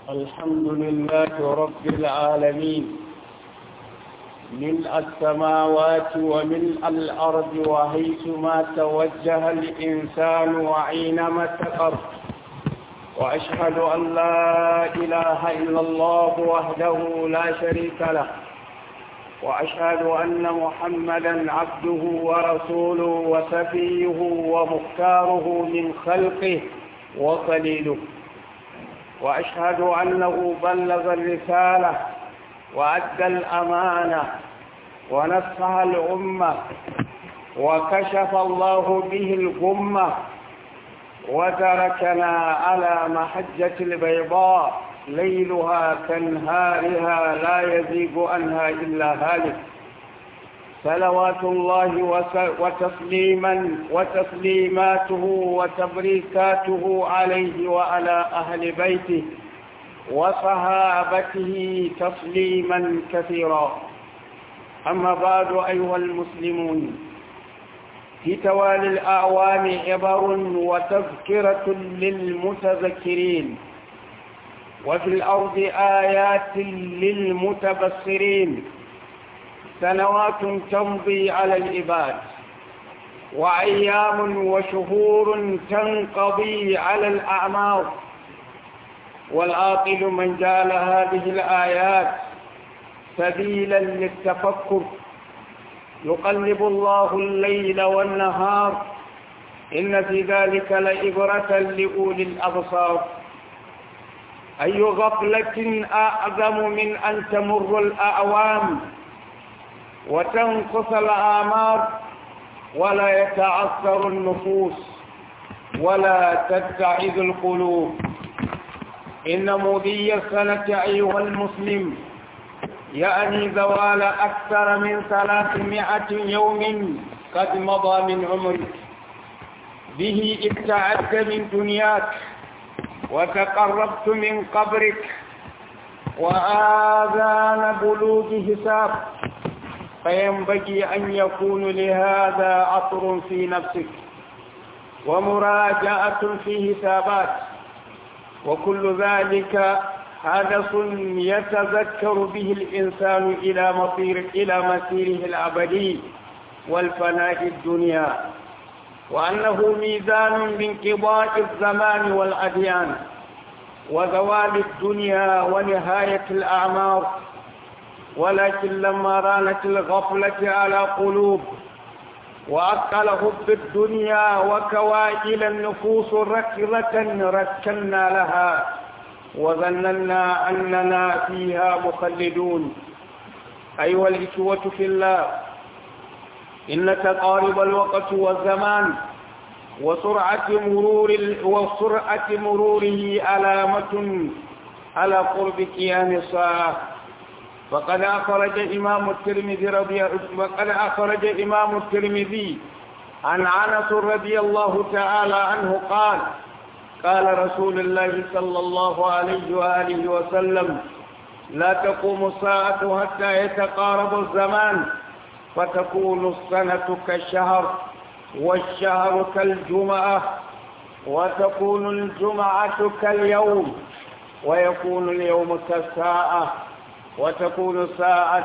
الحمد لله رب العالمين ملء السماوات وملء الأرض وحيثما توجه الإنسان وعينما اتقر وأشهد أن لا إله إلا الله وحده لا شريك له وأشهد أن محمدا عبده ورسوله وسفيه ومختاره من خلقه وخليله وأشهد أنه بلغ الرسالة وأدى الأمانة ونصح الأمة وكشف الله به الغمة وتركنا على محجة البيضاء ليلها كنهارها لا يزيغ عنها إلا هالك صلوات الله وتسليما وتسليماته وتبريكاته عليه وعلى أهل بيته وصحابته تسليما كثيرا أما بعد أيها المسلمون في توالي الأعوام عبر وتذكرة للمتذكرين وفي الأرض آيات للمتبصرين سنوات تمضي على العباد وأيام وشهور تنقضي على الأعمار والعاقل من جعل هذه الآيات سبيلا للتفكر يقلب الله الليل والنهار إن في ذلك لإبرة لأولي الأبصار أي غفلة أعظم من أن تمر الأعوام وتنقص الآمار ولا يتعثر النفوس ولا تتعذ القلوب إن مضي السنة أيها المسلم يعني زوال أكثر من ثلاثمائة يوم قد مضى من عمرك به ابتعدت من دنياك وتقربت من قبرك وآذان بلوغ حساب فينبغي أن يكون لهذا عطر في نفسك ومراجعة في حسابات وكل ذلك حدث يتذكر به الإنسان إلى مصير إلى مسيره الأبدي والفناء الدنيا وأنه ميزان بانقضاء الزمان والأديان وزوال الدنيا ونهاية الأعمار ولكن لما رانت الغفلة على قلوب وأقل حب الدنيا وكوائل النفوس ركضة ركنا لها وظننا أننا فيها مخلدون أيها الإخوة في الله إن تقارب الوقت والزمان وسرعة مرور وسرعة مروره علامة على قرب قيام الساعة وقد أخرج إمام الترمذي رضي وقد أخرج إمام الترمذي عن أنس رضي الله تعالى عنه قال قال رسول الله صلى الله عليه وآله وسلم لا تقوم الساعة حتى يتقارب الزمان فتكون السنة كالشهر والشهر كالجمعة وتكون الجمعة كاليوم ويكون اليوم كالساعة وتكون الساعة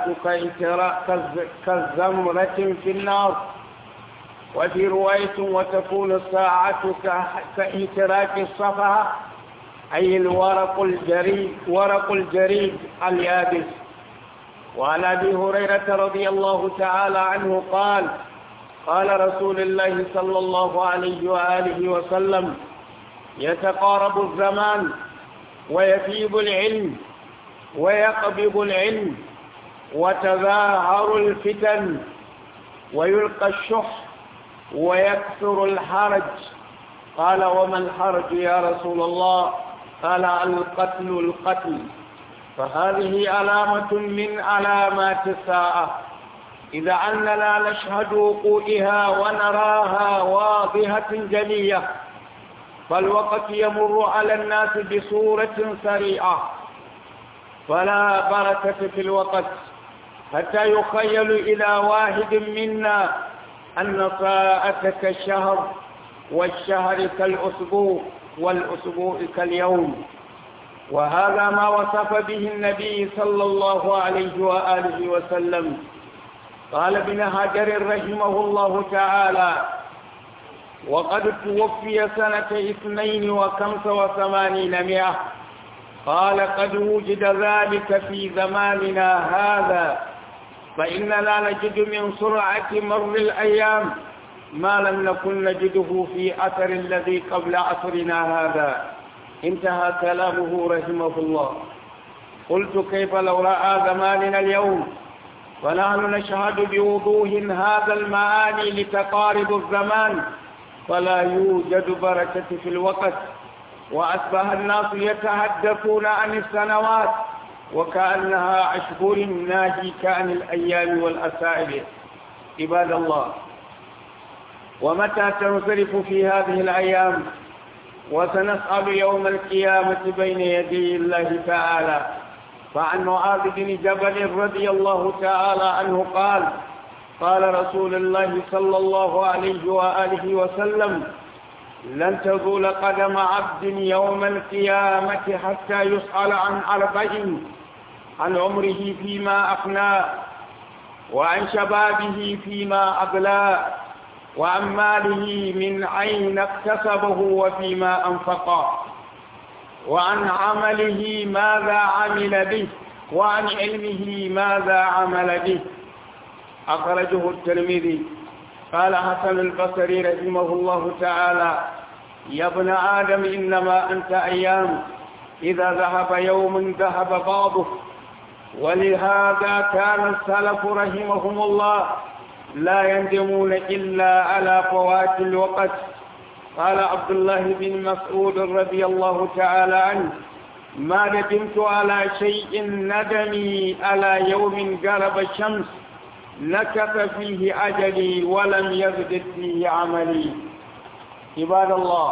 كالزمرة في النار وفي رواية وتكون الساعة كإتراك الصفحة أي الورق الجريد ورق الجريد اليابس وعن أبي هريرة رضي الله تعالى عنه قال قال رسول الله صلى الله عليه وآله وسلم يتقارب الزمان ويفيض العلم ويقبض العلم وتظاهر الفتن ويلقى الشح ويكثر الحرج قال وما الحرج يا رسول الله قال القتل القتل فهذه علامة من علامات الساعة إذا أننا نشهد وقوعها ونراها واضحة جلية فالوقت يمر على الناس بصورة سريعة فلا بركة في الوقت حتى يخيل إلى واحد منا أن ساعة كالشهر والشهر كالأسبوع والأسبوع كاليوم وهذا ما وصف به النبي صلى الله عليه وآله وسلم قال ابن هاجر رحمه الله تعالى وقد توفي سنة اثنين وخمس وثمانين مئة قال قد وجد ذلك في زماننا هذا فإننا نجد من سرعة مر الأيام ما لم نكن نجده في أثر الذي قبل عصرنا هذا انتهى كلامه رحمه الله قلت كيف لو رأى زماننا اليوم ونحن نشهد بوضوح هذا المعاني لتقارب الزمان فلا يوجد بركة في الوقت وأصبح الناس يتحدثون عن السنوات وكأنها أشهر ناهيك عن الأيام والأسائل عباد الله ومتى تنصرف في هذه الأيام وسنسأل يوم القيامة بين يدي الله تعالى فعن معاذ بن جبل رضي الله تعالى عنه قال قال رسول الله صلى الله عليه وآله وسلم لن تزول قدم عبد يوم القيامة حتى يسأل عن أربع عن عمره فيما أفنى وعن شبابه فيما أبلى وعن ماله من أين اكتسبه وفيما أنفقه وعن عمله ماذا عمل به وعن علمه ماذا عمل به أخرجه الترمذي قال حسن البصري رحمه الله تعالى يا ابن آدم إنما أنت أيام إذا ذهب يوم ذهب بعضه ولهذا كان السلف رحمهم الله لا يندمون إلا على فوات الوقت قال عبد الله بن مسعود رضي الله تعالى عنه ما ندمت على شيء ندمي على يوم غرب الشمس نكث فيه أجلي ولم يزدد فيه عملي عباد الله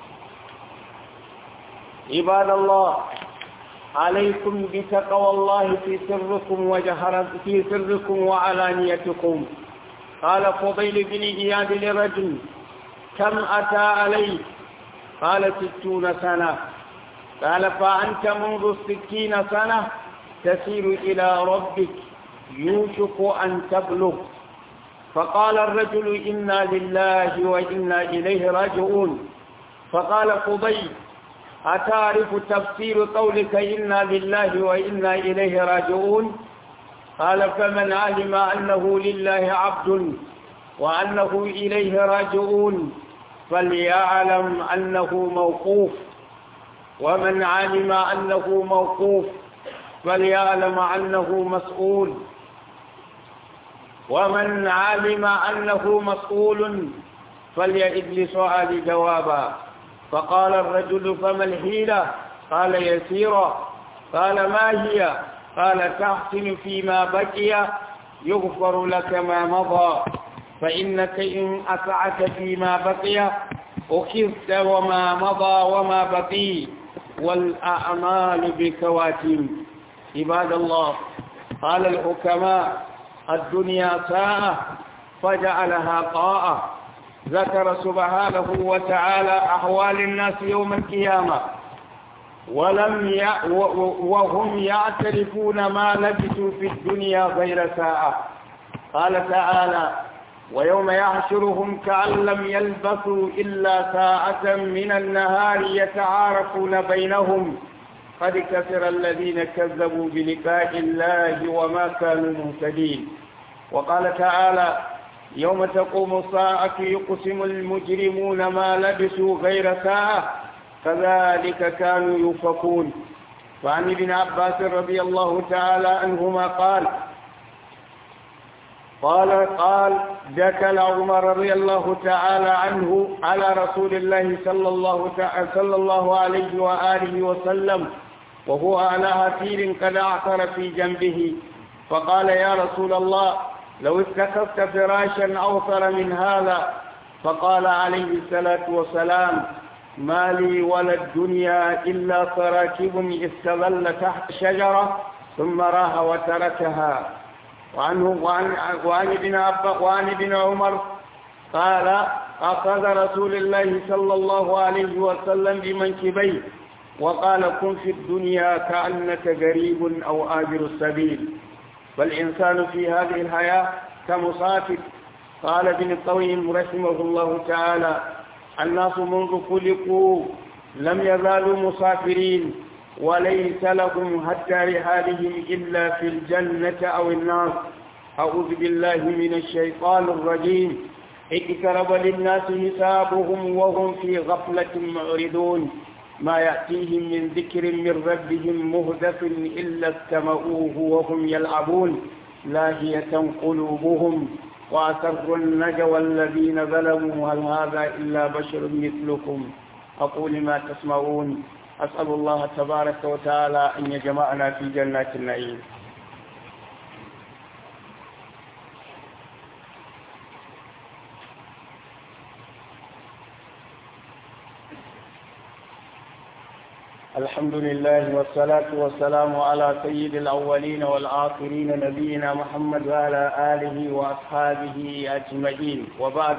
عباد الله عليكم بتقوى الله في سركم وجهر في سركم وعلانيتكم قال فضيل بن إياد لرجل كم أتى عليه قال ستون سنة قال فأنت منذ الستين سنة تسير إلى ربك يوشك أن تبلغ فقال الرجل إنا لله وإنا إليه راجعون فقال فضيل أتعرف تفسير قولك إنا لله وإنا إليه راجعون قال فمن علم أنه لله عبد وأنه إليه راجعون فليعلم أنه موقوف ومن علم أنه موقوف فليعلم أنه مسؤول ومن علم أنه مسؤول فليئد لسؤال جوابا فقال الرجل فما الحيلة قال يسيرا قال ما هي قال تحسن فيما بقي يغفر لك ما مضى فإنك إن أسعت فيما بقي أخذت وما مضى وما بقي والأعمال بكواتم عباد الله قال الحكماء الدنيا ساعة فجعلها طاعة ذكر سبحانه وتعالى أحوال الناس يوم القيامة ولم ي... و... وهم يعترفون ما لبثوا في الدنيا غير ساعة قال تعالى ويوم يحشرهم كأن لم يلبثوا إلا ساعة من النهار يتعارفون بينهم قد كثر الذين كذبوا بلقاء الله وما كانوا مهتدين وقال تعالى يوم تقوم الساعة يقسم المجرمون ما لبثوا غير ساعة كذلك كانوا يوفقون وعن ابن عباس رضي الله تعالى عنهما قال قال قال دخل عمر رضي الله تعالى عنه على رسول الله صلى الله تعالى صلى الله عليه وآله وسلم وهو على هتير قد اعثر في جنبه فقال يا رسول الله لو اتخذت فراشا أوثر من هذا فقال عليه الصلاة والسلام ما لي ولا الدنيا إلا تراكب استظل تحت شجرة ثم راها وتركها وعنه وعن, وعن ابن عباس وعن ابن عمر قال أخذ رسول الله صلى الله عليه وسلم بمنكبيه وقال كن في الدنيا كأنك غريب أو آجر السبيل فالإنسان في هذه الحياة كمسافر قال ابن القويم رحمه الله تعالى الناس منذ خلقوا لم يزالوا مسافرين وليس لهم حتى رحالهم إلا في الجنة أو النار أعوذ بالله من الشيطان الرجيم اقترب للناس حسابهم وهم في غفلة معرضون ما يأتيهم من ذكر من ربهم مهدف إلا استمعوه وهم يلعبون لاهية قلوبهم وأسروا النجوى الذين ظلموا هل هذا إلا بشر مثلكم أقول ما تسمعون أسأل الله تبارك وتعالى أن يجمعنا في جنات النعيم الحمد لله والصلاة والسلام على سيد الأولين والآخرين نبينا محمد وعلى آله وأصحابه أجمعين وبعد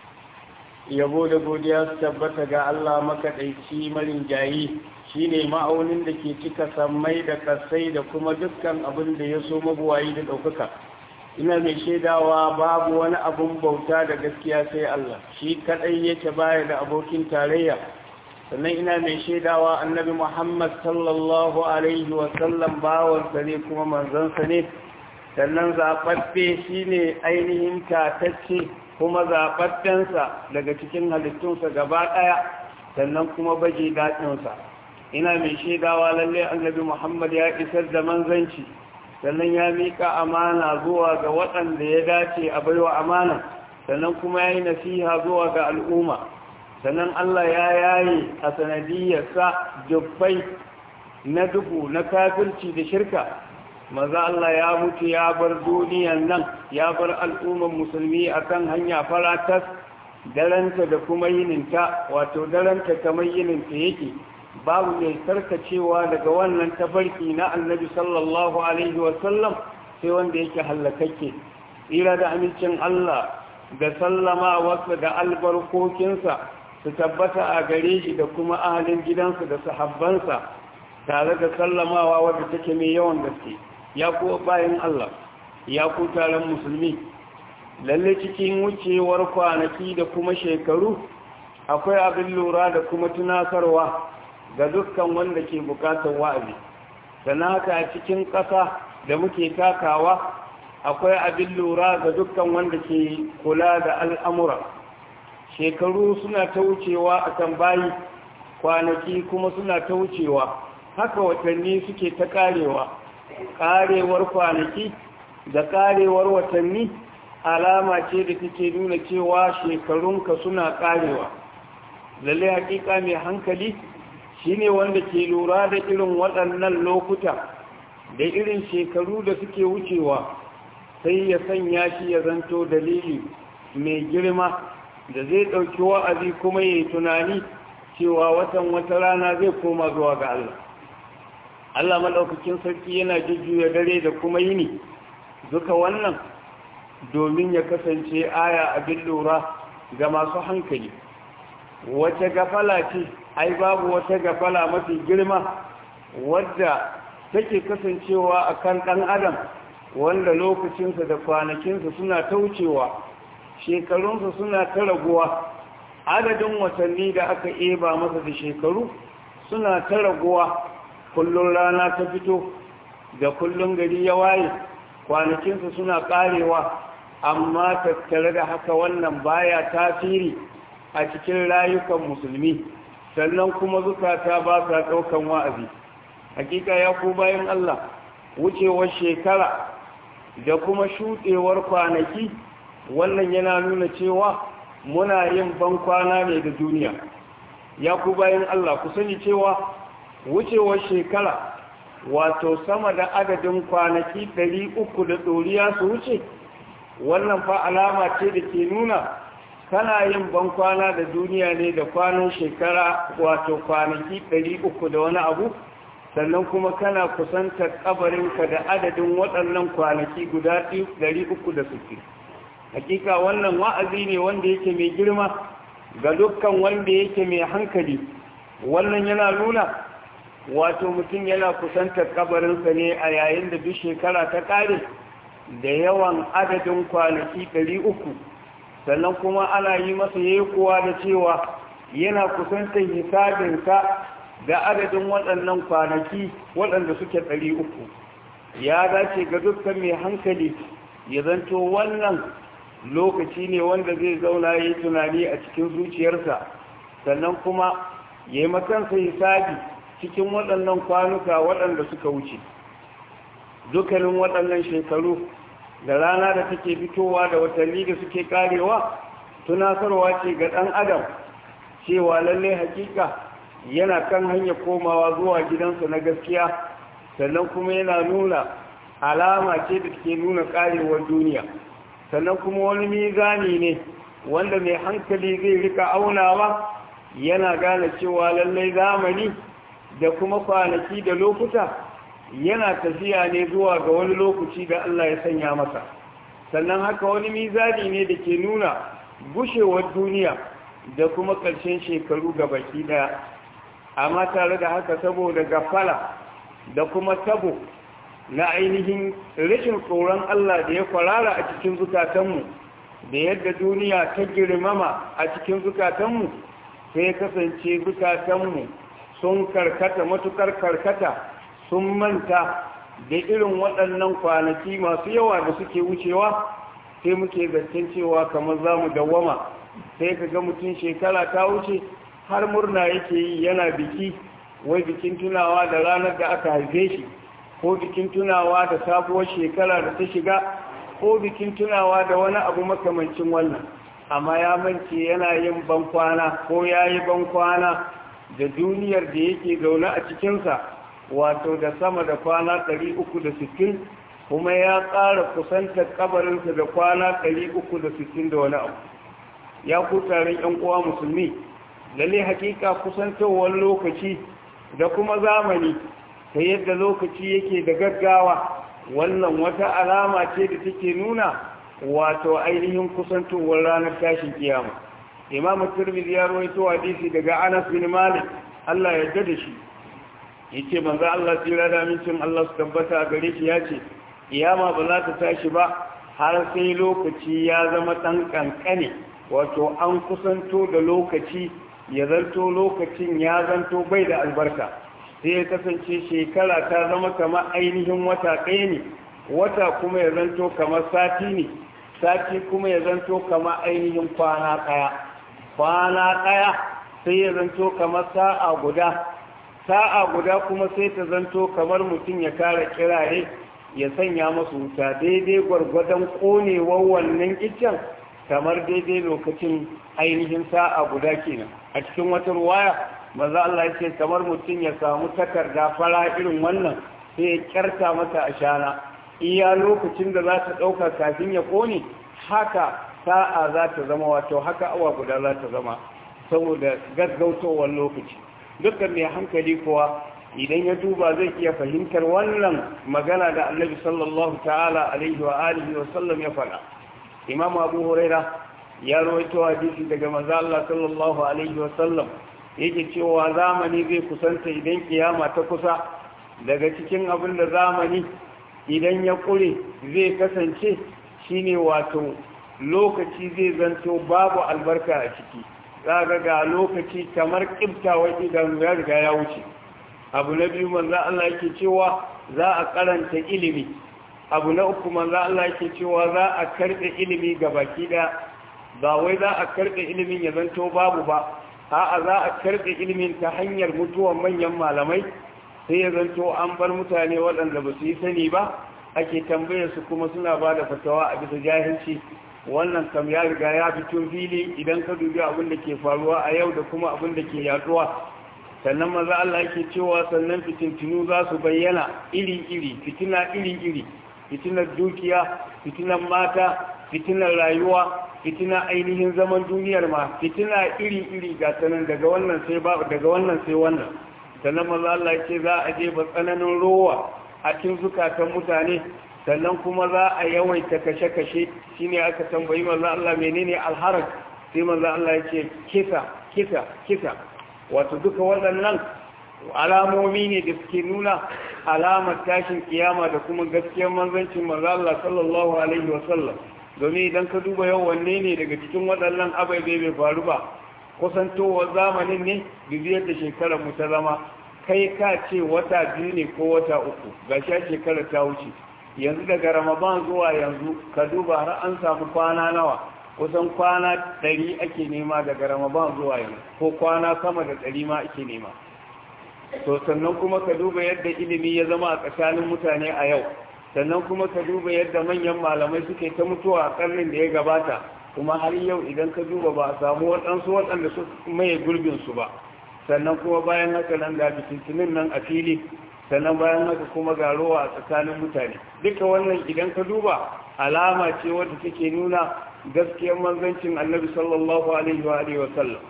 yabo da godiya su tabbata ga Allah makaɗaici marin jayi shine ma'aunin da ke cika sammai da kasai da kuma dukkan abin da ya so mabuwayi da ɗaukaka ina mai shaidawa babu wani abin bauta da gaskiya sai Allah shi kaɗai yake baya da abokin tarayya sannan ina mai shaidawa annabi Muhammad sallallahu alaihi wasallam bawansa ne kuma manzansa ne sannan zaɓaɓɓe shine ainihin tatacce kuma zaɓaɓɓensa daga cikin halittunsa gaba ɗaya sannan kuma baje daɗinsa ina mai shaidawa lallai annabi muhammad ya isar da manzanci sannan ya miƙa amana zuwa ga waɗanda ya dace a baiwa amana sannan kuma ya yi nasiha zuwa ga al'umma sannan allah ya yaye a sanadiyarsa dubbai na duhu na kafirci da shirka maza Allah ya mutu ya bar duniyan nan ya bar al'umman musulmi akan hanya faratas daranta da kuma yininta wato daranta kamar yininta yake babu mai sarkacewa daga wannan tafarki na annabi sallallahu alaihi wasallam sai wanda yake hallakakke tsira da amincin Allah da sallama wasu da albarkokinsa su tabbata a gare shi da kuma ahalin gidansa da sahabbansa tare da sallamawa wadda take mai yawan gaske ya kuwa bayan Allah ya ku taron musulmi lalle cikin wucewar kwanaki da kuma shekaru akwai abin lura da kuma tunasarwa ga dukkan wanda ke bukatar wa'azi sannan haka a cikin ƙasa da muke takawa akwai abin lura ga dukkan wanda ke kula da al'amura shekaru suna ta wucewa a kan bayi kwanaki kuma suna ta wucewa haka watanni suke ta karewa karewar kwanaki da karewar watanni alama ce da take nuna cewa shekarunka suna karewa lalle hakika mai hankali shine wanda ke lura da irin waɗannan lokuta da irin shekaru da suke wucewa sai ya sanya shi ya zanto dalili mai girma da zai ɗauki wa'azi kuma ya yi tunani cewa watan wata rana zai koma zuwa ga Allah Allah maɗaukakin sarki yana jujjuya dare da kuma yini duka wannan domin ya kasance aya abin lura ga masu hankali wace gafala ce ai babu wata gafala mafi girma wadda take kasancewa a kan ɗan adam wanda lokacinsa da kwanakinsa suna taucewa shekarunsa suna ta raguwa adadin watanni da aka eba masa da shekaru suna ta raguwa kullum rana ta fito da kullum gari ya waye kwanakinsa suna karewa amma tattare da haka wannan baya tasiri a cikin rayukan musulmi sannan kuma zukata ba sa ɗaukan wa'azi hakika ya ku bayan Allah wucewar shekara da kuma shuɗewar kwanaki wannan yana nuna cewa muna yin ban kwana ne da duniya ya ku bayan Allah ku sani cewa wucewar shekara wato sama da adadin kwanaki ɗari uku da ɗoriya su wuce wannan fa alama ce da ke nuna kana yin ban kwana da duniya ne da kwanan shekara wato kwanaki ɗari uku da wani abu sannan kuma kana kusantar kabarinka da adadin waɗannan kwanaki guda ɗari uku da suke hakika wannan wa'azi ne wanda yake mai girma ga dukkan wanda yake mai hankali wannan yana nuna wato mutum yana kusantar kabarinsa ne a yayin da duk shekara ta ƙare da yawan adadin kwanaki ɗari uku sannan kuma ana yi masa kuwa da cewa yana kusantar hisabinsa da adadin waɗannan kwanaki waɗanda suke ɗari uku ya dace ga dukkan mai hankali ya zanto wannan lokaci ne wanda zai zauna ya yi tunani a cikin zuciyarsa sannan kuma ya yi makansa hisabi cikin waɗannan kwanuka waɗanda suka wuce dukkanin waɗannan shekaru da rana da take fitowa da watanni da suke karewa tunasarwa ce ga ɗan adam cewa lallai hakika yana kan hanyar komawa zuwa gidansa na gaskiya sannan kuma yana nuna alama ce da ke nuna karewar duniya sannan kuma wani mizani ne wanda mai hankali zai rika aunawa yana gane cewa lallai zamani da kuma kwanaki da lokuta yana tafiya ne zuwa ga wani lokaci da Allah ya sanya masa sannan haka wani mizani ne da ke nuna gushewar duniya da kuma ƙarshen shekaru ga baki ɗaya amma tare da haka saboda gafala da kuma tabo na ainihin rashin tsoron Allah da ya kwarara a cikin zukatanmu da yadda duniya ta girmama a cikin zukatanmu sai kasance zukatanmu sun karkata matukar karkata sun manta da irin waɗannan kwanaki masu yawa da suke wucewa sai muke zancen cewa kamar za mu dawwama sai ka ga mutum shekara ta wuce har murna yake yi yana biki wai bikin tunawa da ranar da aka haife shi ko bikin tunawa da sabuwar shekara da ta shiga ko bikin tunawa da wani abu makamancin wannan amma ya mance yana yin bankwana ko ya yi bankwana da duniyar da yake zaune a cikinsa wato da sama da kwana 360 kuma ya ƙara kusantar kabarinsa da kwana 360 da wani abu ya ku taron 'yan uwa musulmi lalle hakika kusantowar lokaci da kuma zamani ta yadda lokaci yake da gaggawa wannan wata alama ce da take nuna wato ainihin kusantowar ranar tashin kiyama imamu turmizi ya rawaito hadisi daga anas bin malik Allah ya yarda da shi yace manzo Allah tsira da amincin Allah su tabbata a gare shi yace kiyama ba za ta tashi ba har sai lokaci ya zama dan kankane wato an kusanto da lokaci ya zanto lokacin ya zanto bai da albarka sai ya kasance shekara ta zama kamar ainihin wata ɗaya ne wata kuma ya zanto kamar sati ne sati kuma ya zanto kamar ainihin kwana ɗaya kwana ɗaya sai ya zanto kamar sa'a guda sa'a guda kuma sai ta zanto kamar mutum ya kara kirare ya sanya masu wuta daidai gwargwadon ƙonewar wannan iccen kamar daidai lokacin ainihin sa'a guda kenan a cikin wata ruwaya maza Allah ya ce kamar mutum ya samu takarda fara irin wannan sai ya kyarta mata a shana iya lokacin da za ta ɗauka kafin ya ƙone haka sa'a za ta zama wato haka awa guda za ta zama saboda gaggautowar lokaci dukkan mai hankali kuwa idan ya duba zai iya fahimtar wannan magana da annabi sallallahu ta'ala alaihi wa alihi wa sallam ya faɗa imam abu huraira ya rawaito hadisi daga manzo Allah sallallahu alaihi wa sallam yake cewa zamani zai kusanta idan kiyama ta kusa daga cikin abin da zamani idan ya kure zai kasance shine wato lokaci zai zanto babu albarka a ciki zaga ga lokaci kamar kiftawar idan ya riga ya wuce abu na biyu manzo Allah yake cewa za a karanta ilimi abu na uku manzo Allah yake cewa za a karbe ilimi ga baki da ba wai za a karbe ilimin ya zanto babu ba a'a za a karbe ilimin ta hanyar mutuwan manyan malamai sai ya zanto an bar mutane waɗanda ba su yi sani ba ake tambayar su kuma suna ba da fatawa a bisa jahilci wannan kam ya riga ya fito fili idan ka dubi abin da ke faruwa a yau da kuma abin da ke yaduwa sannan maza Allah yake cewa sannan fitintinu za su bayyana iri-iri fitina iri-iri fitinar dukiya fitinar mata fitinar rayuwa fitina ainihin zaman duniyar ma fitina iri-iri ga sanan daga wannan sai ba daga wannan sai wannan sannan maza Allah yake za a je ba tsananin rowa a cikin zukatan mutane sannan kuma za a yawaita kashe-kashe shine aka tambayi maza Allah menene alharaj sai maza Allah yake kisa kisa kisa wato duka waɗannan alamomi ne da suke nuna alamar tashin kiyama da kuma gaskiyar manzancin manzo Allah sallallahu alaihi wasallam domin idan ka duba yau wanne ne daga cikin waɗannan abai bai faru ba kusantowar zamanin ne bibiyar da shekarar mu ta zama kai ka ce wata biyu ne ko wata uku ga sha shekarar ta wuce yanzu daga ramadan zuwa yanzu ka duba har an samu kwana nawa kusan kwana ɗari ake nema daga ramadan zuwa yanzu ko kwana sama da ɗari ma ake nema to sannan kuma ka duba yadda ilimi ya zama a tsakanin mutane a yau sannan kuma ka duba yadda manyan malamai suke ta mutuwa a ƙarnin da ya gabata kuma har yau idan ka duba ba a samu waɗansu waɗanda su maye gurbinsu ba sannan kuma bayan haka nan da fitintinin nan a fili sannan bayan haka kuma ga rowa a tsakanin mutane duka wannan idan ka duba alama ce wadda take nuna gaskiyar manzancin annabi sallallahu alaihi wa alihi wasallam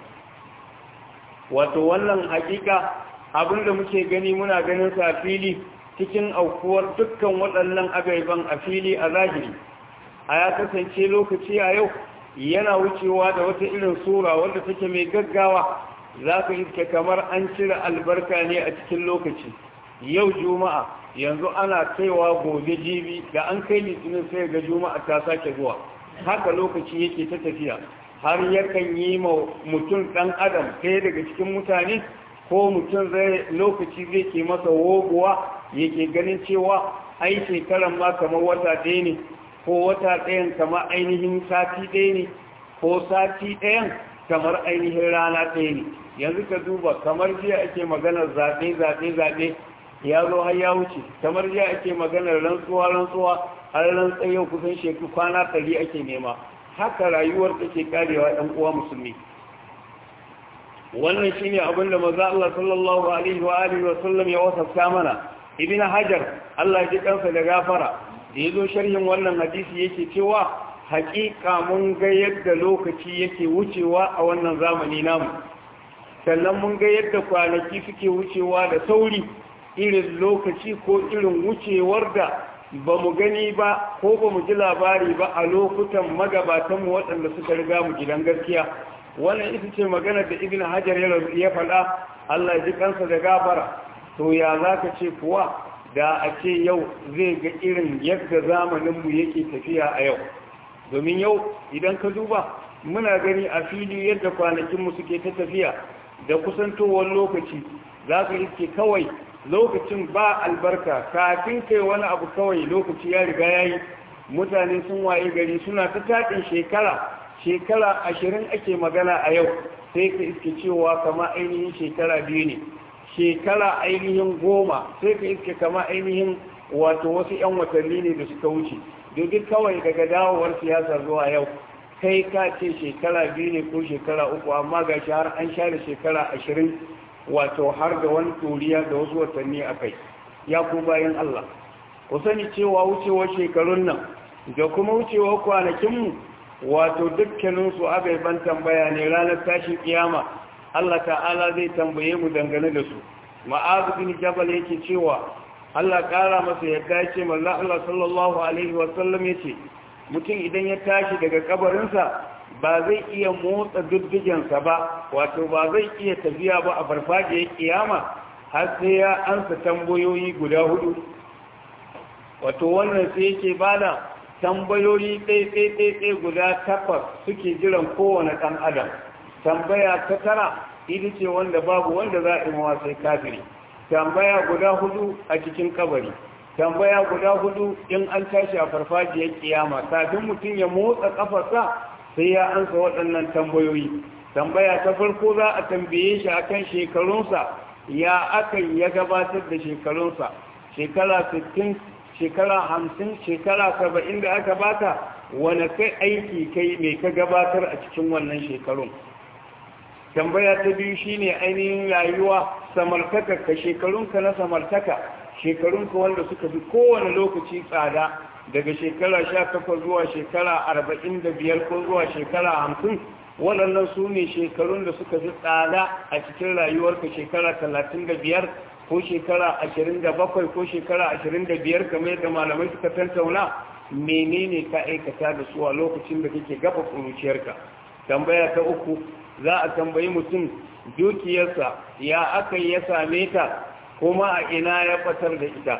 wato wannan hakika abinda muke gani muna ganin sa a fili cikin aukuwar dukkan waɗannan agaiban a fili a zahiri a ya kasance lokaci a yau yana wucewa da wata irin sura wadda take mai gaggawa za ka iske kamar an cire albarka ne a cikin lokaci yau juma'a yanzu ana kaiwa gobe jibi da an kai litinin sai ga juma'a ta sake zuwa haka lokaci yake ta tafiya har yakan yi ma mutum ɗan adam ɗaya daga cikin mutane ko mutum zai lokaci zai ke masa woguwa yake ganin cewa ai shekaran ma kamar wata ɗaya ne ko wata ɗayan kamar ainihin sati ɗaya ne ko sati ɗayan kamar ainihin rana ɗaya ne yanzu ka duba kamar jiya ake maganar zaɓe zaɓe zaɓe ya zo har ya wuce kamar jiya ake maganar rantsuwa rantsuwa har rantsa yau kusan shekaru kwana ɗari ake nema haka rayuwar take karewa ɗan uwa musulmi wannan shine abin da maza Allah sallallahu alaihi wa alihi wa sallam ya wasafta mana ibn hajar Allah ya ji kansa da gafara da yazo sharhin wannan hadisi yake cewa haƙiƙa mun ga yadda lokaci yake wucewa a wannan zamani namu sannan mun ga yadda kwanaki suke wucewa da sauri irin lokaci ko irin wucewar da ba mu gani ba ko ba mu ji labari ba a lokutan magabatanmu waɗanda suka riga mu gidan gaskiya wannan ita ce maganar da ibn hajar ya faɗa Allah ya ji kansa da gafara to ya za ka ce kuwa da a ce yau zai ga irin yadda zamaninmu yake tafiya a yau domin yau idan ka duba muna gani a fili yadda kwanakinmu suke ta tafiya da kusantowar lokaci za ka iske kawai lokacin ba albarka kafin kai wani abu kawai lokaci ya riga ya yi mutane sun waye gari suna ta taɗin shekara shekara ashirin ake magana a yau sai ka iske cewa kama ainihin shekara biyu ne shekara ainihin goma sai ka iske kama ainihin wato wasu 'yan watanni ne da suka wuce domin kawai daga dawowar siyasa zuwa yau kai ka ce shekara biyu ne ko shekara uku amma ga shi har an share shekara ashirin wato har da wani turiya da wasu watanni a kai ya ku bayan Allah ku sani cewa wucewar shekarun nan da kuma wucewar kwanakinmu wato dukkaninsu ban tambaya ne ranar tashin kiyama Allah ta'ala zai tambaye mu dangane da su ma'azu bin jabal yake cewa Allah ƙara masa yadda ya ce manzo Allah sallallahu alaihi wa sallam yace mutum idan ya tashi daga kabarinsa ba zai iya motsa duddugensa ba wato ba zai iya tafiya ba a farfajiyar kiyama har sai ya ansa tambayoyi guda hudu wato wannan sai yake bada tambayoyi ɗaiɗaiɗaiɗai guda takwas suke jiran kowane ɗan adam tambaya ta tara ita ce wanda babu wanda za a yi mawa sai kafiri tambaya guda hudu a cikin kabari tambaya guda hudu in an tashi a farfajiyar kiyama kafin mutum ya motsa kafarsa sai ya ansa waɗannan tambayoyi tambaya ta farko za a tambaye shi akan shekarunsa ya akan ya gabatar da shekarunsa shekara 60 shekara 50 shekara 70 da aka bata wane kai aiki kai mai ka gabatar a cikin wannan shekarun tambaya ta biyu shine ainihin rayuwa samartaka ka shekarunka na samartaka shekarunka wanda suka fi kowane lokaci tsada daga shekara sha takwas zuwa shekara arba'in da biyar ko zuwa shekara hamsin waɗannan su ne shekarun da suka fi tsada a cikin rayuwarka shekara talatin da biyar ko shekara ashirin da bakwai ko shekara ashirin da biyar kamar yadda malamai suka tantauna menene ka aikata da su a lokacin da kake gaba kuruciyarka tambaya ta uku za a tambayi mutum dukiyarsa ya aka ya same ta kuma a ina ya fatar da ita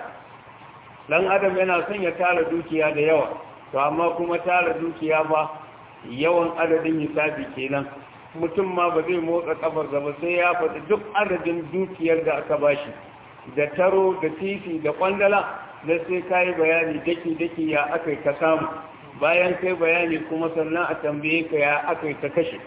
dan adam yana son ya tara dukiya da yawa to amma kuma tara dukiya ba yawan adadin hisabi kenan mutum ma ba zai motsa kafar ba sai ya faɗi duk adadin dukiyar da aka bashi da taro da titi da kwandala da sai ka yi bayani daki-daki ya aka ka samu bayan kai bayani kuma sannan a tambaye ka ya aka ka kashe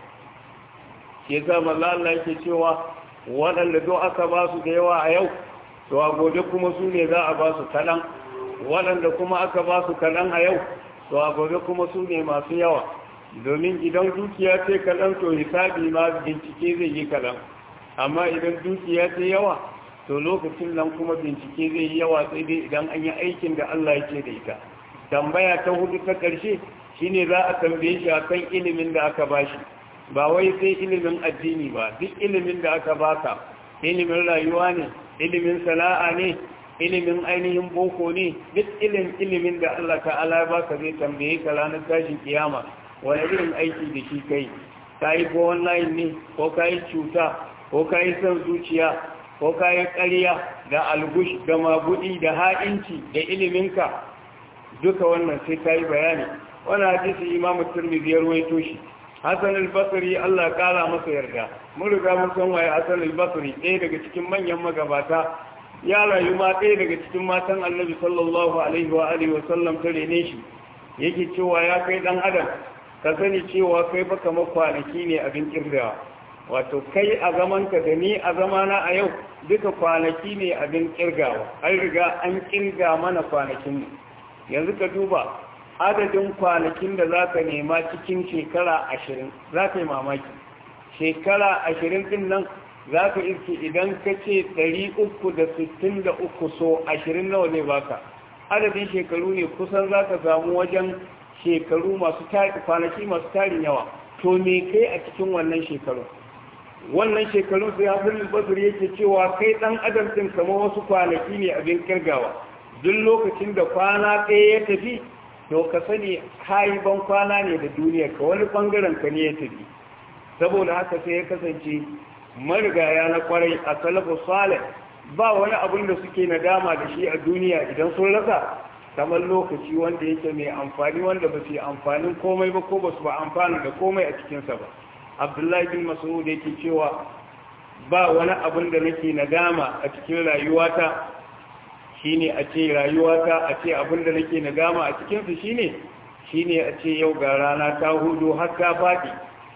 ke zama Allah yake cewa waɗanda do aka ba su da yawa a yau to a gobe kuma su ne za a ba su kaɗan waɗanda kuma aka ba su kaɗan a yau to a gobe kuma su ne masu yawa domin idan dukiya ce kaɗan to hisabi ma bincike zai yi kaɗan amma idan dukiya ce yawa to lokacin nan kuma bincike zai yi yawa sai dai idan an yi aikin da Allah ya ce da ita tambaya ta hudu ta ƙarshe shine za a tambaye shi akan ilimin da aka bashi ba wai sai ilimin addini ba duk ilimin da aka baka ilimin rayuwa ne ilimin sana'a ne ilimin ainihin boko ne duk ilimin ilimin da Allah ta'ala ya baka zai tambaye ka ranar tashin kiyama wani irin aiki da shi kai ka yi ko online ne ko ka yi cuta ko ka yi son zuciya ko ka yi ƙarya da algush da magudi da ha'inci da iliminka duka wannan sai ka yi bayani wani hadisi imamu turmizi ya ruwaito shi hassan al-basri Allah kara masa yarda mun riga mun san waye hassan al-basri ɗaya daga cikin manyan magabata ya rayu ma ɗaya daga cikin matan annabi sallallahu alaihi wa alihi wa sallam ta rene shi yake cewa ya kai dan adam ka sani cewa kai baka makwanaki ne abin kirgawa wato kai a zamanka da ni a zamana a yau duka kwanaki ne abin kirgawa an riga an kirga mana kwanakin yanzu ka duba adadin kwanakin da za ka nema cikin shekara ashirin za ka yi mamaki shekara ashirin din nan za ka iske idan ka ce ɗari uku da sittin da uku so ashirin nawa ne baka adadin shekaru ne kusan za ka samu wajen shekaru masu kwanaki masu tarin yawa to me kai a cikin wannan shekaru wannan shekaru sai hasan basir yake cewa kai dan adam din kamar wasu kwanaki ne abin kirgawa duk lokacin da kwana ɗaya ya tafi to ka sani kayi ban kwana ne da duniya ka wani bangaren ka ne ya tafi saboda haka sai ya kasance marigaya na kwarai a salafu salih ba wani abin da suke nadama da shi a duniya idan sun rasa kamar lokaci wanda yake mai amfani wanda ba su yi amfanin komai ba ko ba su ba amfani da komai a cikinsa ba abdullahi bin mas'ud yake cewa ba wani abin da nake nadama a cikin rayuwata shine a ce rayuwata a ce abin da nake nadama a cikinsa shine shine a ce yau ga rana ta hudu har ta faɗi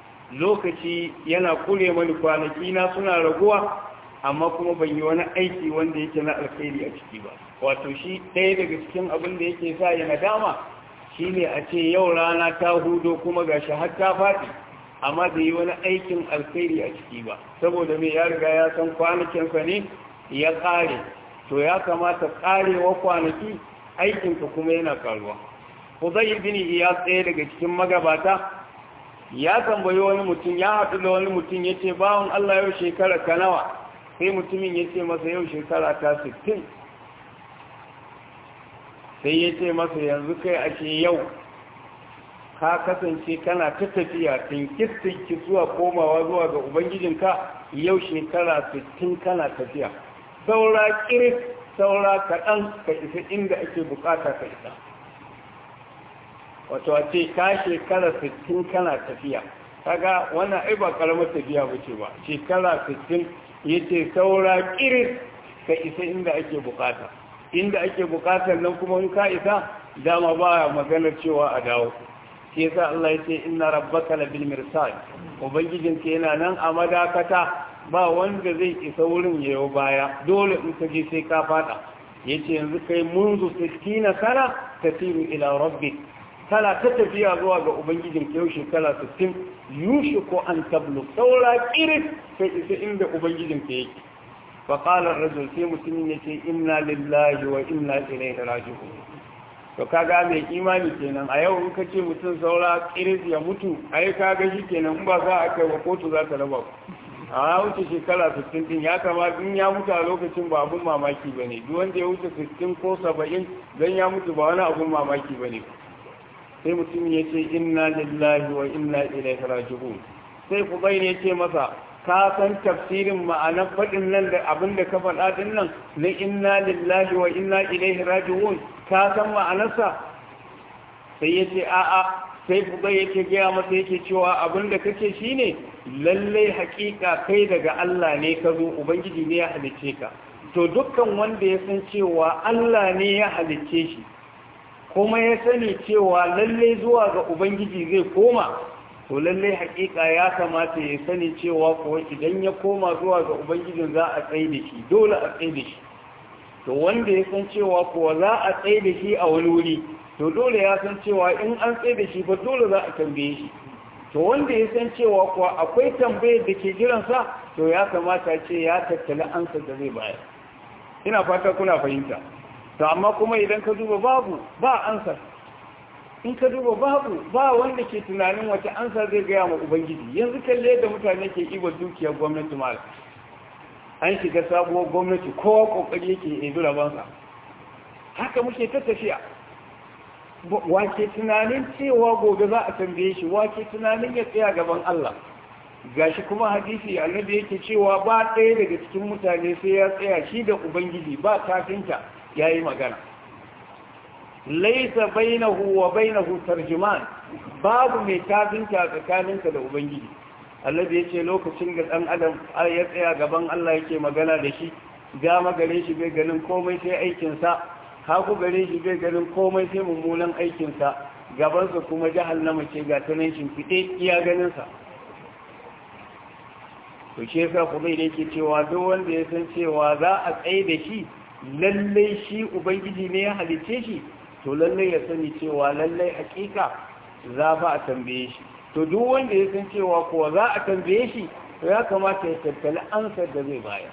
lokaci yana kure mani kwanaki na suna raguwa amma kuma ban yi wani aiki wanda yake na alkhairi a ciki ba wato shi ɗaya daga cikin abin da yake sa ya nadama shine a ce yau rana ta hudo kuma gashi har ta faɗi amma da yi wani aikin alkhairi a ciki ba saboda mai ya riga ya san kwanakinsa ne ya ƙare to ya kamata ƙarewa kwanaki aikinka kuma yana ƙaruwa Huzai bin Iyas ɗaya daga cikin magabata ya tambayi wani mutum ya haɗu da wani mutum ya ce bawon Allah yau shekara ka nawa sai mutumin ya ce masa yau shekara ta 60 sai ya ce masa yanzu kai a ce yau ka kasance kana ta tafiya tinkis-tinkis zuwa komawa zuwa ga ubangijinka yau shekara 60 kana tafiya saura kiris saura kaɗan ka isa inda ake bukata ka isa wato a ce ka shekara 60 kana tafiya kaga wannan ai ba karamar tafiya ba ce ba shekara 60 ya ce saura kiris ka isa inda ake bukata inda ake bukatar nan kuma in ka isa dama ba maganar cewa a dawo shi yasa Allah ya ce inna rabbaka labil mirsad ubangijinka yana nan a madakata ba wanda zai isa wurin yayo baya dole in ka je sai ka fada yace yanzu kai munzu 60 sana tasiru ila rabbik kana ta tafiya zuwa ga ubangijin yau shekara 60 yushiku an tablu saura kiris sai isa inda ubangijin ka yake fa qala ar-rajul sai mutumin yace inna lillahi wa inna ilaihi raji'un to kaga mai imani kenan a yau in ka ce mutum saura kiris ya mutu ai kaga shi kenan in ba za a kai wa kotu za ta raba ku a wuce shekara 60 din ya kamata in ya mutu a lokacin ba abun mamaki bane duk wanda ya wuce 60 ko 70 dan ya mutu ba wani abun mamaki bane sai mutum ya ce inna lillahi wa inna ilaihi raji'un sai ku bai ne ce masa ka san tafsirin ma'anar faɗin nan da abin da ka faɗa din nan na inna lillahi wa inna ilaihi raji'un ka san ma'anarsa sai ya ce a'a sai ku bai yake gaya masa yake cewa abin da kake shine lallai haƙiƙa kai daga Allah ne ka zo ubangiji ne ya halicce ka to dukkan wanda ya san cewa Allah ne ya halicce shi kuma ya sani cewa lallai zuwa ga ubangiji zai koma to lallai hakika ya kamata ya sani cewa kuwa idan ya koma zuwa ga ubangijin za a tsaye da shi dole a tsaye da shi to wanda ya san cewa kuwa za a tsaye da shi a wani wuri to dole ya san cewa in an tsaye da shi ba dole za a tambaye shi to wanda ya san cewa kuwa akwai tambayar da ke jiransa to ya kamata ce ya tattali ansa da zai bayar ina fata kuna fahimta to amma kuma idan ka duba babu ba ansa in ka duba babu ba wanda ke tunanin wata ansa zai gaya ma ubangiji yanzu kalle da mutane ke iba dukiyar gwamnati mal an shiga sabuwar gwamnati kowa kokari yake ebi rabansa haka muke ta tafiya wake tunanin cewa gobe za a tambaye shi wake tunanin ya tsaya gaban Allah gashi kuma hadisi annabi yake cewa ba ɗaya daga cikin mutane sai ya tsaya shi da ubangiji ba tafinta yayi magana laisa bainahu wa bainahu tarjuman babu mai tafinta tsakaninka da ubangiji Allah ya ce lokacin da dan adam ya tsaya gaban Allah yake magana da shi gama gare shi bai ganin komai sai aikin sa haku gare shi bai ganin komai sai mummunan aikin sa gaban sa kuma jahannama ce ga tanan shimfide iya ganin sa to shi yasa kuma yake cewa duk wanda ya san cewa za a tsaye da shi lallai shi ubangiji ne ya halice shi to lallai ya sani cewa lallai hakika za ba a tambaye shi to duk wanda ya san cewa kuwa za a tambaye shi to ya kamata ya tattali ansar da zai bayar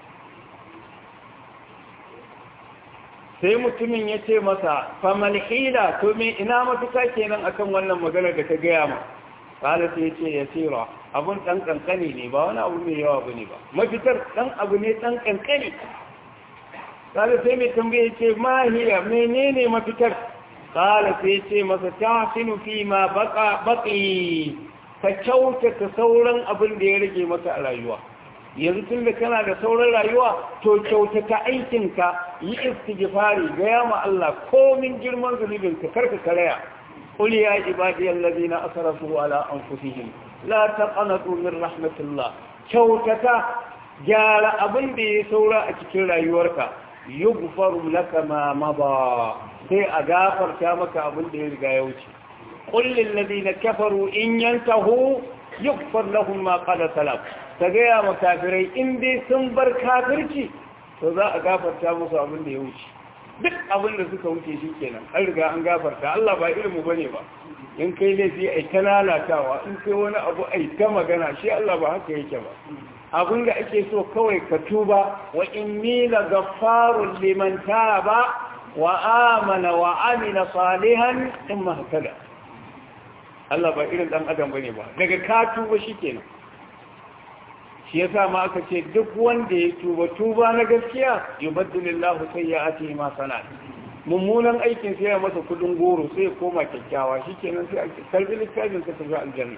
sai mutumin ya ce masa famal hila to me ina mafita kenan akan wannan magana da ka gaya ma kala sai ya ce ya tsira abun dan kankani ne ba wani abu mai yawa bane ba mafitar dan abu ne dan kankani kala sai mai tambaye ce mahiya menene mafitar kala sai ce masa tahsinu fi ma baqa baqi ka kyautata sauran abin da ya rage maka a rayuwa yanzu tun da kana da sauran rayuwa to kyautata aikinka yi istighfari ga yama Allah komin girman zunubin ka karka karaya qul ya ibadiyal ladina asrafu ala anfusihim la taqnatu min rahmatillah kyautata gyara abin da ya saura a cikin rayuwarka yughfaru laka ma mada sai a gafarta maka abin da ya riga ya wuce qul lil ladina kafaru in yantahu yughfar lahum ma qad salaf ta gaya ma kafirai in dai sun bar kafirci to za a gafarta musu abin da ya wuce duk abin da suka wuce shi kenan an riga an gafarta Allah ba irin mu bane ba in kai laifi ai ta lalatawa in kai wani abu ai ta magana shi Allah ba haka yake ba abin da ake so kawai ka tuba wa inni la ghaffarun liman taba wa amana wa amila salihan thumma hakada Allah ba irin dan adam bane ba daga ka tuba shikenan shi yasa ma aka ce duk wanda ya tuba tuba na gaskiya yubaddilillahu sayyi'atihi ma sanat mummunan aikin sai ya masa kudin goro sai ya koma kyakkyawa shikenan sai a kalbi littafin ka tafi aljanna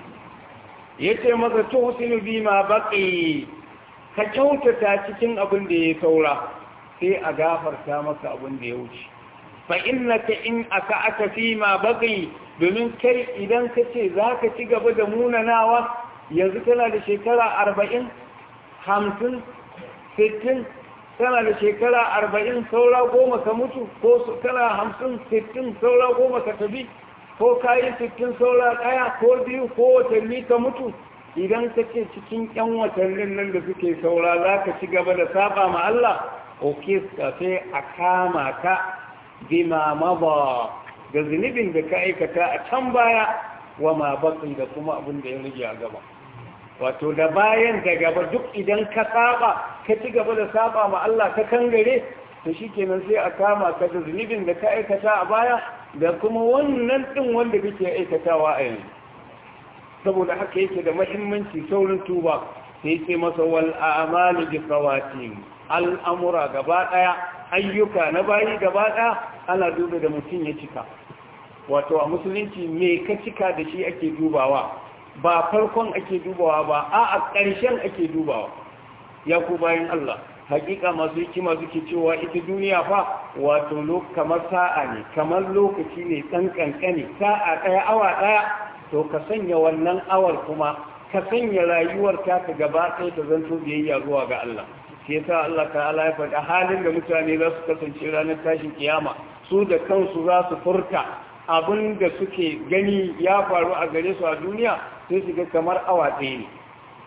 yace masa to husinu bima baqi ka kyautata cikin abin da ya saura sai a gafarta maka abin da ya wuce fa innaka in aka fi ma baqi domin kai idan ka ce zaka ci gaba da munanawa yanzu tana da shekara arba'in hamsin sittin tana da shekara arba'in saura goma ka mutu ko tana hamsin sittin saura goma ka tafi ko kayi sittin saura ɗaya ko biyu ko watanni ka mutu idan ka ce cikin ƴan watannin nan da suke saura za ka ci gaba da saba ma Allah oke ka sai a kama ka bima maba da zunubin da ka aikata a can baya wa ma bakin da kuma abin da ya rage a gaba wato da bayan da gaba duk idan ka saba ka ci gaba da saba ma Allah ka kangare to shikenan sai a kama ka da zunubin da ka aikata a baya da kuma wannan din wanda kake aikatawa a yanzu saboda haka yake da muhimmanci saurin tuba sai sai masa wal a'malu bi qawatim al'amura gaba daya ayyuka na bayi gaba daya ana duba da mutum ya cika wato a musulunci me ka cika da shi ake dubawa ba farkon ake dubawa ba a a ƙarshen ake dubawa ya ku bayan Allah hakika masu hikima suke cewa ita duniya fa wato kamar sa'a ne kamar lokaci ne ɗan ƙanƙani sa'a ɗaya awa ɗaya to ka sanya wannan awar kuma ka sanya rayuwar ta ka gaba ɗaya ta zanto biyayya zuwa ga Allah shi yasa Allah ta'ala ya faɗa halin da mutane za su kasance ranar tashin kiyama su da kansu za su furta abin da suke gani ya faru a gare su a duniya sai su ga kamar awa ɗaya ne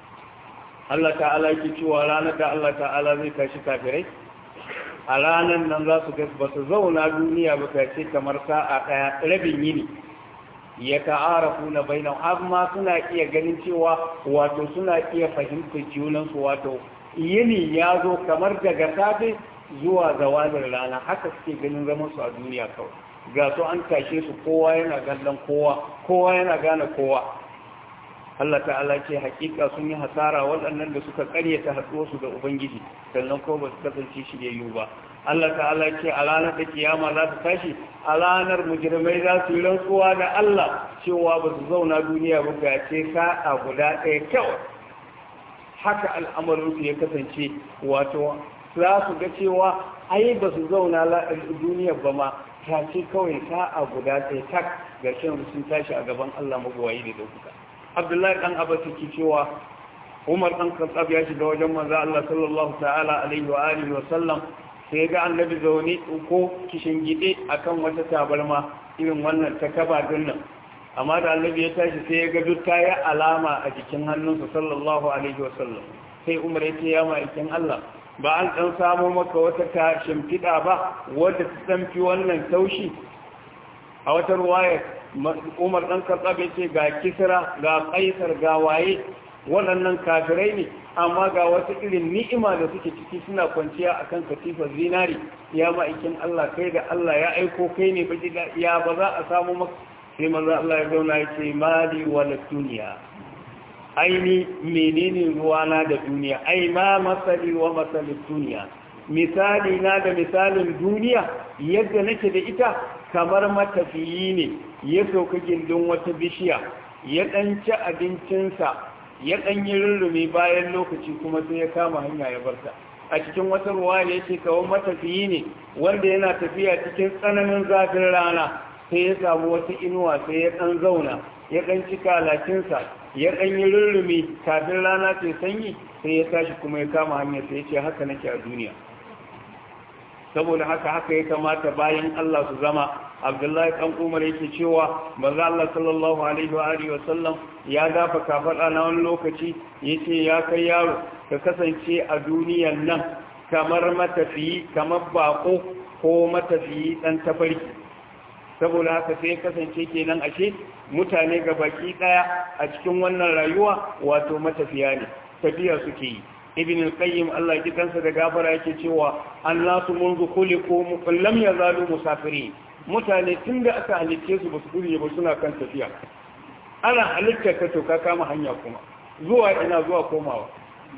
Allah ta'ala yake cewa ranar da Allah ta'ala zai tashi kafirai a ranar nan za su ba su zauna duniya ba ta ce kamar sa'a ɗaya rabin yini ya ta'arafu na bainan amma suna iya ganin cewa wato suna iya fahimtar junansu wato yini ya zo kamar daga safe zuwa zawalin rana haka suke ganin zaman su a duniya kawai ga su an tashe su kowa yana gallon kowa kowa yana gane kowa Allah ta'ala ce hakika sun yi hasara waɗannan da suka karyata haɗuwarsu da Ubangiji sannan ko ba su kasance shiryayyu ba Allah ta'ala ce a ranar da kiyama za su tashi a ranar mujirmai za su yi rantsuwa da Allah cewa ba su zauna duniya ba ga ce sa'a guda ɗaya kyau haka al'amarinsu ya kasance wato za su ga cewa ai ba su zauna duniya ba ma ta ce kawai sa'a guda ɗaya tak ga shan sun tashi a gaban Allah magwayi da ɗaukuka abdullahi dan abbas yake cewa umar dan khattab ya shiga wajen manzo Allah sallallahu ta'ala alaihi wa alihi wa sallam sai ga annabi zaune ko kishin gide akan wata tabarma irin wannan ta kaba dinnan amma da annabi ya tashi sai ya ga duk ta yi alama a jikin hannunsa sallallahu alaihi wa sallam sai umar ya ce ya ma'aikin Allah ba an dan samo maka wata ta shimfiɗa ba wadda ta tsamfi wannan taushi a wata ruwayar umar ɗan katsabe ce ga kisra ga kaisar ga waye waɗannan kafirai ne amma ga wata irin ni'ima da suke ciki suna kwanciya akan katifar zinari ya ma'aikin Allah kai da Allah ya aiko kai ne baki da ya ba za a samu maka sai maza Allah ya zauna ya ce mali wala duniya aini menene ruwana da duniya ai ma masali wa masalin duniya misali na da misalin duniya yadda nake da ita kamar matafiyi ne ya sauka gindin wata bishiya ya ɗan ci abincinsa ya ɗan yi rurrumi bayan lokaci kuma sai ya kama hanya ya barta a cikin wata ruwa ne yake kawo matafiyi ne wanda yana tafiya cikin tsananin zafin rana sai ya samu wata inuwa sai ya ɗan zauna ya ɗan ci kalacinsa ya ɗan yi rurrumi kafin rana ce sanyi sai ya tashi kuma ya kama hanya sai ya ce haka nake a duniya saboda haka haka ya kamata bayan Allah su zama Abdullahi dan Umar yake cewa manzo Allah sallallahu alaihi wa alihi wa sallam ya gafa kafada na wani lokaci yace ya kai yaro ka kasance a duniyan nan kamar matafiyi kamar bako ko matafiyi dan tafarki saboda haka sai kasance kenan ashe mutane ga baki daya a cikin wannan rayuwa wato matafiya ne tafiya suke yi ibn al-qayyim Allah ya kansa da gafara yake cewa annasu munzu khuliqu lam yazalu musafirin mutane tunda aka halicce su basu gure ba suna kan tafiya ana halitta ka to ka kama hanya kuma zuwa ina zuwa komawa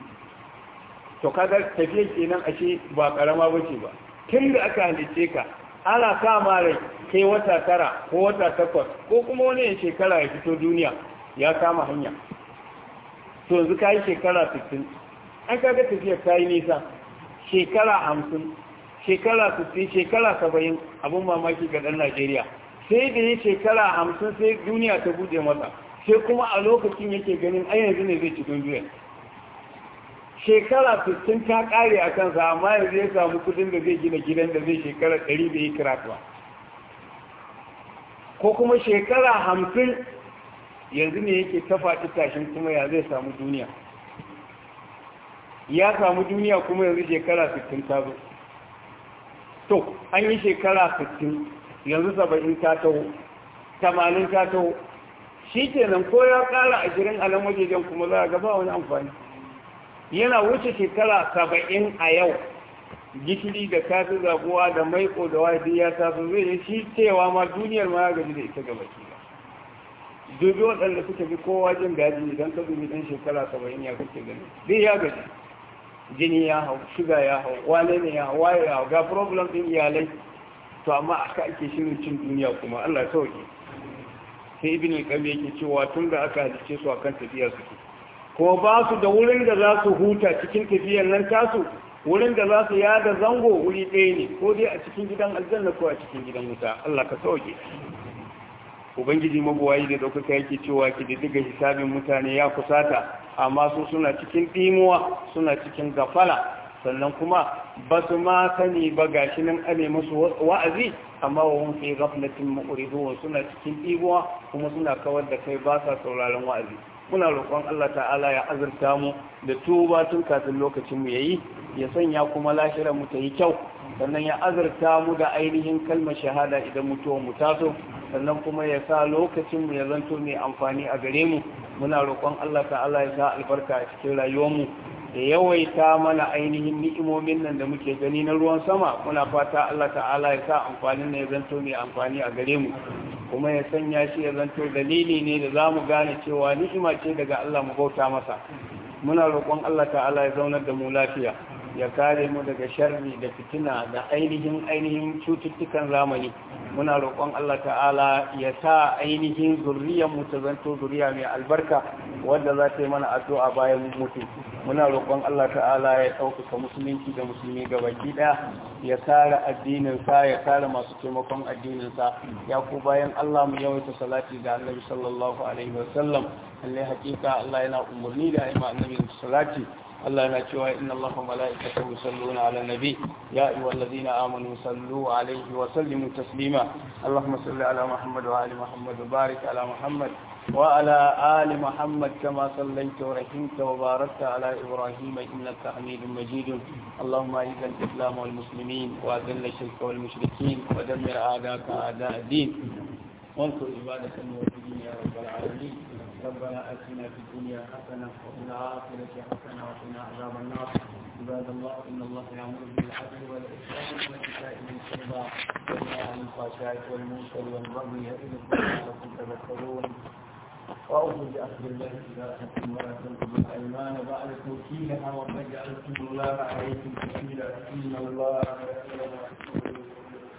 to kaga tafiya kenan ashe ba karama bace ba tunda aka halicce ka ana kama rai kai wata tara ko wata takwas ko kuma wani shekara ya fito duniya ya kama hanya to yanzu ka yi shekara 60 an kaga tafiyar ta yi nisa shekara hamsin shekara sittin shekara saba'in abin mamaki ga ɗan najeriya sai da ya shekara hamsin sai duniya ta buɗe masa sai kuma a lokacin yake ganin ai yanzu ne zai ci duniya shekara sittin ta ƙare a kansa amma yanzu ya samu kudin da zai gina gidan da zai shekara ɗari da yi karatuwa ko kuma shekara hamsin yanzu ne yake ta faɗi tashin kuma ya zai samu duniya ya samu duniya kuma yanzu shekara 60 ta zo to an yi shekara 60 yanzu 70 ta taho 80 ta taho shi kenan ko ya kara 20 a nan wajejen kuma za a gaba wani amfani yana wuce shekara 70 a yau gishiri da kafi zaguwa da maiko da wadi ya taso zai yi shi cewa ma duniyar ma ya gaji da ita gaba ki dubi waɗanda suka fi kowa jin daji idan ka dubi ɗan shekara 70 ya kake gani zai ya gaji jini ya hau shiga ya hau wane ne ya hau waye ya hau ga problem din iyalai to amma aka ake shirin cin duniya kuma Allah ya sauke sai ibn al-qayyim yake cewa tun da aka halice su akan tafiya suke kuma ba su da wurin da za su huta cikin tafiyar nan tasu wurin da za su yada zango wuri ɗaya ne ko dai a cikin gidan aljanna ko a cikin gidan wuta Allah ka sauke ubangiji mabuwayi da ɗaukaka yake cewa ki da diga hisabin mutane ya kusata amma su suna cikin ɗimuwa suna cikin gafala sannan kuma ba su ma sani ba gashi nan ane musu wa'azi amma wa hun fi ghaflatin mu'ridun suna cikin ɗimuwa kuma suna kawar da kai ba sa sauraron wa'azi muna roƙon Allah ta'ala ya azurta mu da tuba tun kafin lokacin mu yayi ya sanya kuma lashirar mu ta yi kyau sannan ya azurta mu da ainihin kalmar shahada idan mutuwar mu taso sannan kuma ya sa lokacin mu ya zanto mai amfani a gare mu muna roƙon Allah ta'ala ya sa albarka a cikin rayuwar mu da yawaita mana ainihin ni'imomin nan da muke gani na ruwan sama muna fata Allah ta'ala ya sa amfanin ne ya zanto mai amfani a gare mu kuma ya sanya shi ya zanto dalili ne da za mu gane cewa ni'ima ce daga Allah mu bauta masa muna roƙon Allah ta'ala ya zaunar da mu lafiya ya kare mu daga sharri da fitina da ainihin ainihin cututtukan zamani muna roƙon Allah ta'ala ya sa ainihin zuriyar mu ta zanto zuriya mai albarka wanda za ta yi mana addu'a bayan mutu muna roƙon Allah ta'ala ya ɗaukaka musulunci da musulmi gabaki ɗaya ya kare addinin sa ya kare masu taimakon addinin sa ya ku bayan Allah mu yawaita salati da Annabi sallallahu alaihi wasallam lalle hakika Allah yana umarni da ayyuka Annabi salati الله ينجوا إن الله وملائكته يصلون على النبي يا أيها الذين آمنوا صلوا عليه وسلموا تسليما اللهم صل على محمد وآل محمد وبارك على محمد وعلى آل محمد كما صليت ورحمت وباركت على إبراهيم إنك حميد مجيد اللهم أعز الإسلام والمسلمين وأذل الشرك والمشركين ودمر أعداءك أعداء الدين وانصر عبادك الموحدين يا رب العالمين ربنا اتنا في الدنيا حسنه وفي الاخره حسنه وقنا عذاب النار عباد الله ان الله يامر بالعدل والاحسان وايتاء ذي القربى وينهى عن الفحشاء والمنكر والبغي يعظكم لعلكم تذكرون وأوفوا بأخذ الله إذا أتم ولا تنقضوا الأيمان بعد توكيلها وقد جعلتم الله عليكم كفيلا إن الله يعلم